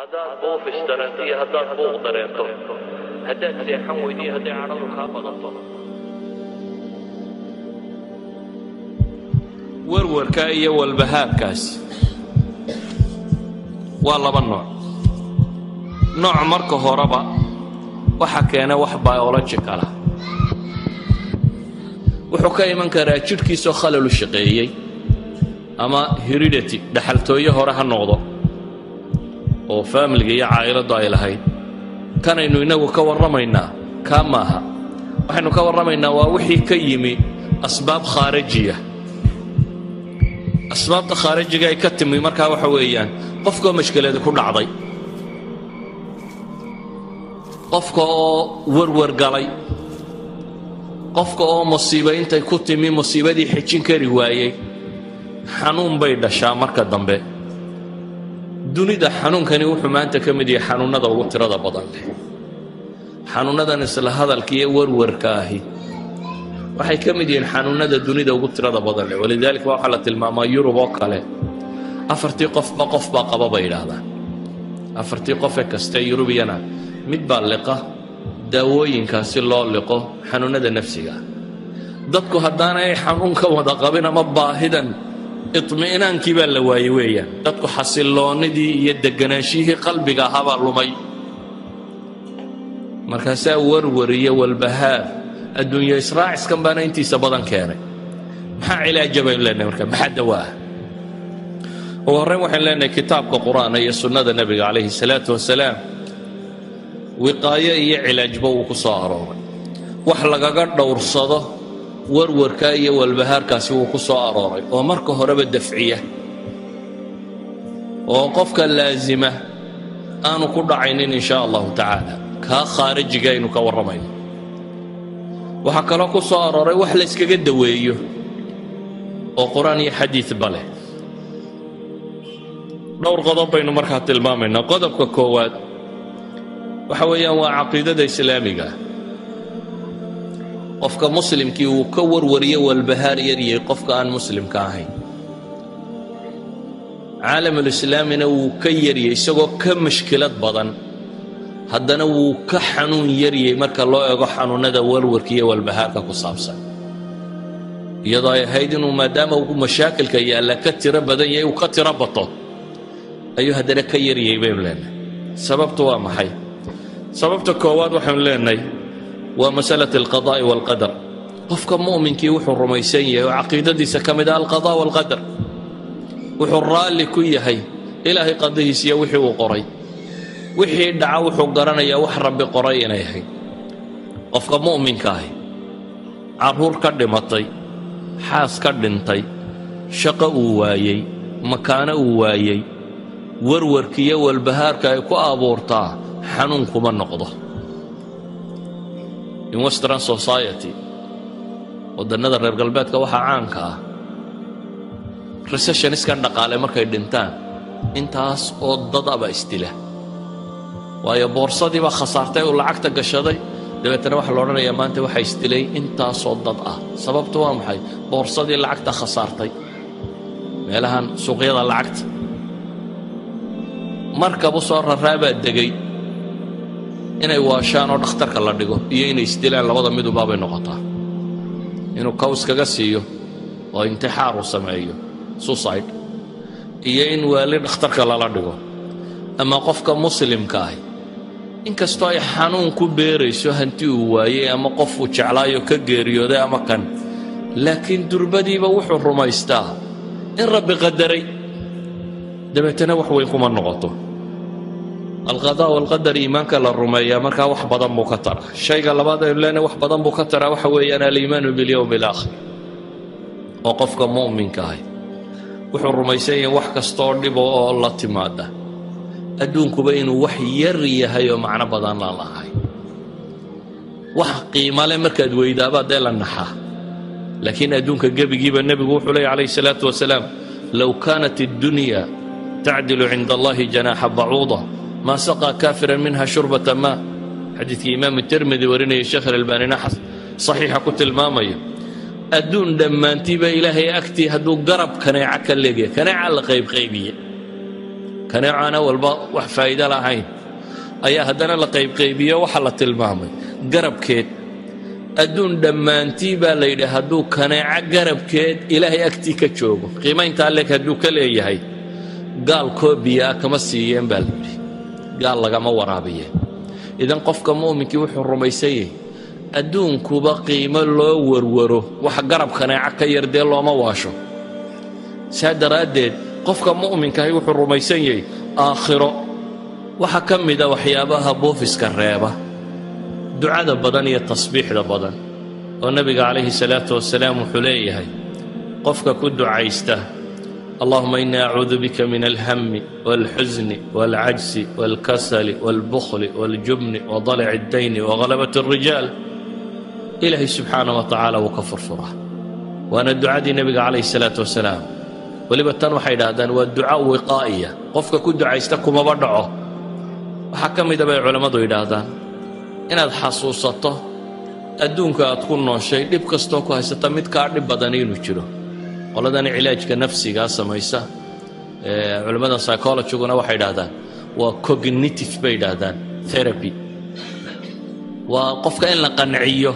haddaad buufis dareento iyo haddaad buuq dareento haddaad seexan weydo iyo hadday cadhadu kaa badato warwarka iyo walbahaarkaasi waa laba nooc nooc marka horeba waxa keena wax biologicala wuxuu ka iman karaa jidhkiisoo khalalu shaqeeyey ama heredity dhaxaltooye hore ha noqdo oo faamiliga iyo caa'iladdu ay lahayd kanaynu innagu ka warramaynaa kaa maaha waxaynu ka warramaynaa waa wixii ka yimi asbaab khaarajiya asbaabta khaarajiga ay ka timi markaa waxa weeyaan qofkaoo mashkiladi ku dhacday qofka oo warwar galay qofka oo musiiba intay ku timi musiibadii xejin kari waayey xanuun bay dhashaa marka dambe dunida xanuunkani wuxuu maanta ka mid yahay xanuunnada ugu tirada badan leh xanuunnadan isla hadalka iyo warwarka ahi waxay ka mid yihiin xanuunnada dunida ugu tirada badan leh walidaalika waxaa la tilmaamaa yurub oo kale afartii qofba qof baa qaba bay yidhaahdaan afartii qofe kaste yurubiyana mid baa liqa daawooyinkaasi loo liqo xanuunnada nafsiga dadku haddaanay xanuunka wada qabin ama baahidan iطmi'naankii baa la waayey weeyaan dadku xasilloonnidii iyo degganaanshihii qalbiga ahaabaa lumay markaasaa warwar iyo walbahaar adduunyo israaciskan baana intiisa badan keenay maxaa cilaaja baynu leenahay marka maxaa dawaa ugu horrayn waxaynu leenahay kitaabka qur'aana iyo sunnada nebiga calayhi salaatu wasalaam wiqaayo iyo cilaajba uu ku soo arooray wax lagaga dhowrsado warwarka iyo walbahaarkaasi wuu ku soo arooray oo marka horeba dafciya oo qofka laasima aanu ku dhacaynin in shaa allahu tacaala kaa khaarijiga aynu ka warramayno waxaa kaloo ku soo arooray wax layskaga daweeyo oo qur-aan iyo xadiidba leh dhowr qodob baynu markaa tilmaamaynaa qodobka koowaad waxa weeyaan waa caqiidada islaamiga qofka muslimkii uu ka warwariyo walbahaar yaryay qofka aan muslimka ahayn caalamulislaamina wuu ka yaryay isagoo ka mashkilad badan haddana wuu ka xanuun yaryay marka loo ego xanuunnada warwarka iyo walbahaarka ku saabsan iyadoo ay ahayd inuu maadaama uu mashaakilka yaalla ka tiro badan yahay uu ka tiro bato ayuu haddana ka yaryay baynu leenahay sababtu waa maxay sababta koowaad waxaynu leenahay waa masalat alqadaa'i waalqadar qofka mu'minkii wuxuu rumaysan yahay oo caqiidadiisa ka mid ah alqadaa' waalqadar wuxuu raalli ku yahay ilaahay qadihiisiyo wixii uu qoray wixii dhaca wuxuu garanayaa wax rabbi qoray inay ahayd qofka mu'minka ahi carruur ka dhimatay xaas ka dhintay shaqo uu waayey makaano uu waayey warwarkiiyo walbahaarka ay ku abuurtaa xanuun kuma noqdo in western society waddannada reer galbeedka waxaa caanka ah recessioniskan dhaqaale markay dhintaan intaas oo dad aba isdila waayo boorsadii baa khasaartay uu lacagta gashaday dabeetana waxaa la odhanayaa maanta waxaa isdilay intaasoo dad ah sababtu waa maxay boorsadii lacagta khasaartay meelahan suuqyada lacagta markabu soo raraabaa degay inay waashaan oo dhakhtarka la dhigo iyo inay isdilaan labada midubaabay noqotaa inuu kaws kaga siiyo oo intixaar uu sameeyo suicide iyo in waali dhakhtarka lala dhigo ama qofka muslimka ahi inkastoo ay xanuun ku beerayso hanti uu waayey ama qofuu jeclaayo ka geeriyooday ama kan laakiin durbadiiba wuxuu rumaystaa in rabbi qadaray dabeetana wax weyn kuma noqoto alqadaa walqadar iimaanka la rumeeyaa markaa wax badan buu ka taraa shayga labaad aynu leenahay wax badan buu ka taraa waxa weeyaan aliimaanu bilyowmi alaakhir oo qofka mu'minka ahi wuxuu rumaysan yahay wax kastooo dhibo oo la timaada adduunkuba inuu wax yar yahay oo macno badan laan lahay wax qiimale markaad weydaabaa dee la naxaa laakiin adduunka gebigiiba nebigu wuxuu leeyay calayhi salaatu wasalaam low kaanat addunya tacdilu cinda allahi janaaxa bacuuda maa saqaa kaafiran minha shurbata maa xadiidkii imaamu tirmidi warinaya sheekh alalbaanina saxiixa ku tilmaamaya adduun dhammaantiiba ilaahay agtii hadduu garab kaneeca ka leegaya kaneeca la qaybqaybiye kaneecaana walba wax faa'iido lahayn ayaa haddana la qaybqaybiyo waxa la tilmaamay garabkeed adduun dhammaantii baa la yidhi hadduu kaneeco garabkeed ilaahay agtii ka joogo qiimayntaa leeg hadduu ka leeyahay gaal koobiyaa kama siiyeen baa la yidhi gaal lagama waraabiyeen idan qofka mu'minkii wuxuu rumaysan yahay adduunkuba qiimo loo warwaro wax garab kaneeco ka yar dee looma waasho saa daraaddeed qofka mu'minkahi wuxuu rumaysan yahay aakhiro waxaa ka mida waxyaabaha buufiska reeba ducada badan iyo tasbiixda badan oo nebiga calayhi salaatu wasalaam wuxuu leeyahay qofka ku ducaysta allahuma inii acuudu bika min alhami wاlxusni wاlcajsi wاlkasali wاlbukhli wاljubni wadalac اddayni wagalabat الrijaal ilaahay subxaana wa tacaala wuu ka furfuraa waana ducadii nebiga calayhi salaatu wasalaam weliba tan waxay idhaahdaan waa duca wiqaa'iya qofka ku ducaysta kumaba dhaco waxaa ka mida bay culammadu yidhaahdaan inaad xasuusato adduunka aad ku nooshay dhib kastoo ku haysata mid kaa dhib badani inuu jiro qoladani cilaajka nafsigaa samaysa culimmada psychologiguna waxay idhahdaan waa cognitive bay yidhaahdaan therapy waa qofka in la qanciyo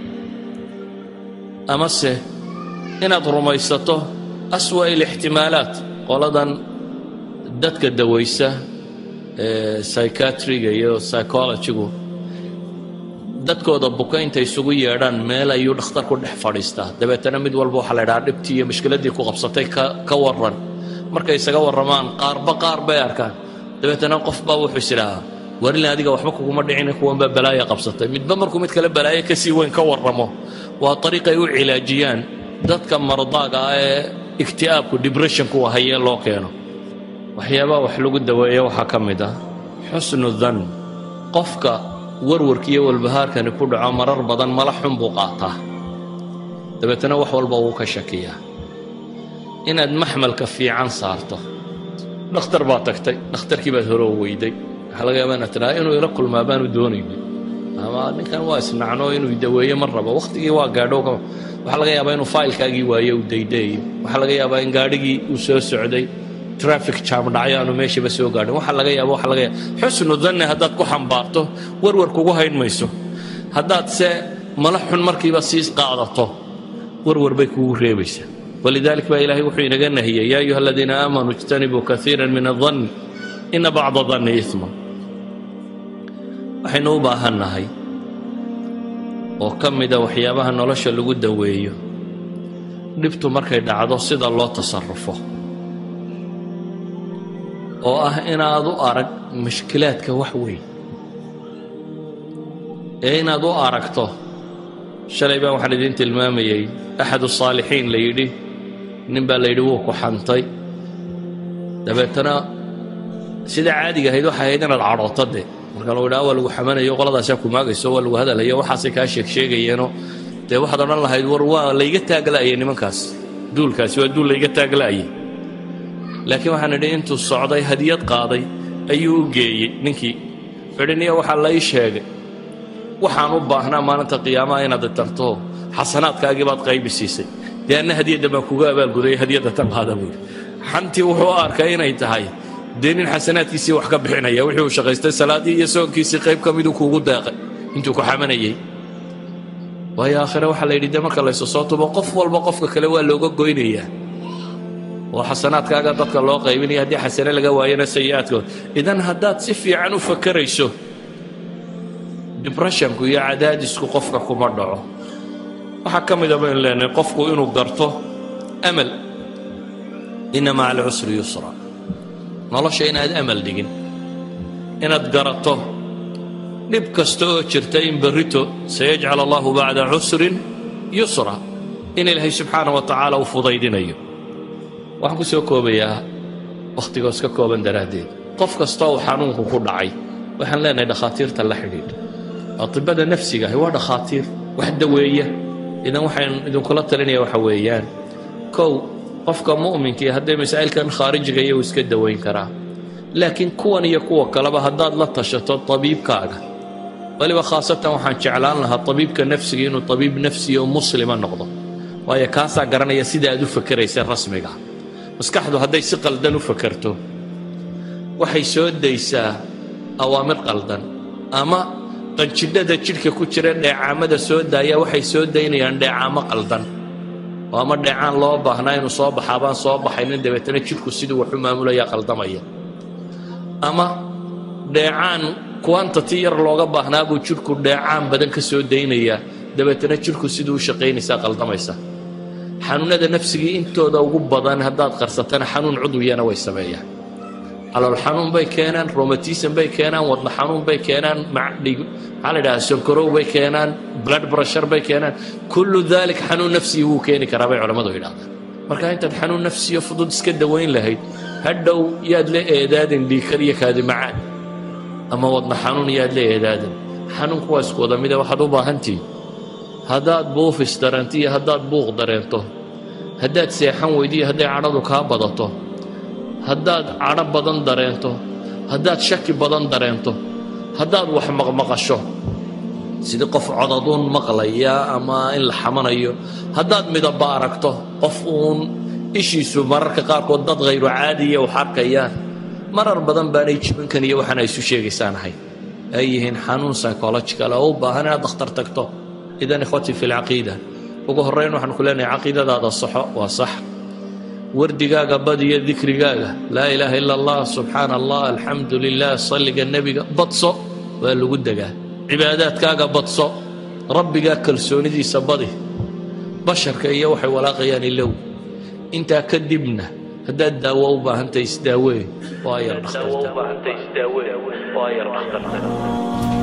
amase inaad rumaysato aswa ilixtimaalaat qoladan dadka dawaysa psychiatriga iyo psychologigu dadkooda buka intay isugu yeedhaan meel ayuu dhakhtar ku dhex fadhiistaa dabeetana mid walba waxaa la ydhahaa dhibtii iyo mushkiladdii ku qabsatay ka warran markay isaga warramaan qaarba qaar bay arkaan dabeetana qof baa wuxuu is idhaahaa warilin adiga waxba kuguma dhicina kuwanbaa balaaya qabsatay midba markuu mid kale balaayo kasii weyn ka warramo waa ariiq ay u cilaajiyaan dadka mardaaga ah ee igti'aabku dibressionku hayee loo keeno waxyaabaha wax lagu daweeya waxaa ka mid ah xusnu dan qofka warwarkiiyo walbahaarkani ku dhaco marar badan mala xun buu qaataa dabeetana wax walba wuu ka shakiyaa inaad maxmalka fiican saarto dhakhtar baad tagtay dhakhtarkii baad hore u weyday waxaa laga yaabaa inaad tidhaha inuu ila kulmaa baanu doonaynin ama ninkan waa isnacno inuu daweeye ma rabo wakhtigii waa gaadho waxaa laga yaabaa inuu faylkaagii waaye uu daydaeyo waxaa laga yaabaa in gaadhigii uu soo socday trafic jam dhacyo aanu meeshaba soo gaadhin waxaa laga yaaba waxa laga yaaba xusnu danne haddaad ku xambaarto warwar kugu hayn mayso haddaad se mala xun markiiba sii qaadato warwar bay kugu reebaysaa walidalik baa ilaahay wuxuu inaga nahiyey yaa ayuha aladiina aamanuu ijtanibuu kaiira min adanni ina bacda danni isma waxaynu u baahannahay oo ka mida waxyaabaha nolosha lagu daweeyo dhibtu markay dhacdo sida loo tasarufo oo ah inaad u arag mushkilaadka wax weyn ee inaad u aragto shalay baan waxaan idiin tilmaamayey axadu saalixiin la yidhi nin baa la yidhi wuu ku xantay dabeetana sida caadiga ahayd waxay ahayd inaad cadhooto de marka lagu idhaha waa lagu xamanayo qoladaasaa ku maagayso waa lagu hadalayo waxaasay kaa sheeg sheegayeenoo dee waxaad odhan lahayd war waa layga taagla'ayay nimankaas duulkaasi waa duul layga taagla'ayay laakiin waxaan idhi intuu socday hadiyad qaaday ayuu u geeyey ninkii fidhiniya waxaa la ii sheegay waxaan u baahnaa maalinta qiyaamaha inaad tarto xasanaadkaagii baad qaybi siisay dee anna hadiyadda baan kuga abaalgudaya hadiyadda tan qaada buuri xantii wuxuu u arkay inay tahay dee nin xasanaadkiisii wax ka bixinaya wixii uu shaqaystay salaaddii iyo soonkiisii qayb ka miduu kuugu deeqay intuu ku xamanayey waayo aakhire waxaa la yidhi dee marka laysu soo tubo qof walba qofka kale waa looga goynayaa oo xasanaadkaaga dadka loo qaybinaya haddii xasane laga waayana sayi'aadkood idan haddaad si fiican u fakarayso dibresshonku iyo cadaadisku qofka kuma dhaco waxaa ka mida baynu leenahay qofku inuu garto amal inna maca alcusri yusra nolosha inaad amal dhigin inaad garato dhib kasta oo jirta in berrito sayajcal allahu bacda cusrin yusra in ilaahay subxaana wa tacaala uu fudaydinayo waxaan ku soo koobayaa wakhtigoos ka kooban daraaddeed qof kastoo uu xanuunku ku dhacay waxaan leenahay dhakhaatiirta la xidhiidh atibada nafsiga ahi waa dhakhaatiir wax daweeya idan waxaan idinkula talinaya waxa weeyaan kow qofka mu'minkii haddee masaa'ilkan khaarijiga iyo uu iska dawayn karaa laakiin kuwan iyo kuwa kaleba haddaad la tashato tabiibkaaga weliba khaasatan waxaan jeclaan lahaa tabiibka nafsiga inuu tabiib nafsiya oo muslima noqdo waayo kaasaa garanaya sida aad u fakeraysa rasmiga maskaxdu hadday si qaldan u fakerto waxay soo daysaa awaamir qaldan ama qanjidhada jidhka ku jira dheecaamada soo daaya waxay soo daynayaan dheecaamo qaldan oo ama dheecaan loo baahnaa inuu soo baxaa baan soo baxaynin dabeetana jidhku siduu waxu maamulayaa qaldamaya ama dheecaan quantity yar looga baahnaa buu jidhku dheecaan badan ka soo daynayaa dabeetana jidhku siduu u shaqaynaysaa qaldamaysa xanuunnada nafsigii intooda ugu badan haddaad qarsatana xanuun cudwiyana way sameeyaan calool xanuun bay keenaan romatism bay keenaan wadna xanuun bay keenaan macdhig maxaa la yidhaha sonkorow bay keenaan blood pressure bay keenaan kullu dalik xanuun nafsiyi wuu keeni karaa bay culammadu yidhahdaan marka intaad xanuun nafsiyo fudud iska dawayn lahayd hadhow yaad la eedaadin dhiikar iyo kaadi macaan ama wadna xanuun yaad la eedaadin xanuunku waa isku wada mida waxaad u baahantihi haddaad buufis dareento iyo haddaad buuq dareento haddaad seexan weydo iyo hadday cadhadu kaa badato haddaad cadho badan dareento haddaad shaki badan dareento haddaad wax maqmaqasho sidii qof codaduun maqlaya ama in la xamanayo haddaad midaba aragto qof uun ishiisu mararka qaarkood dad khayru caadiya wax arkayaan marar badan baanay jibinkan iyo waxaan ay isu sheegaysaan ahay ay yihiin xanuun psychological oo u baahan inaad dakhtar tagto idan ikhwatii fi lcaqiida ugu horrayn waxaan ku leenahay caqiidadaada saxo waa sax wardigaaga badiyo dikrigaaga laa ilaaha ila allah subxaana allah alxamdu lilah salliga nebiga badso waa lagu degaa cibaadaadkaaga badso rabbigaa kalsoonidiisa badi basharka iyo waxay walaaqayaan ilow intaa kadibna haddaad daawo u baahantahay isdaawee waa yar dhakhtarta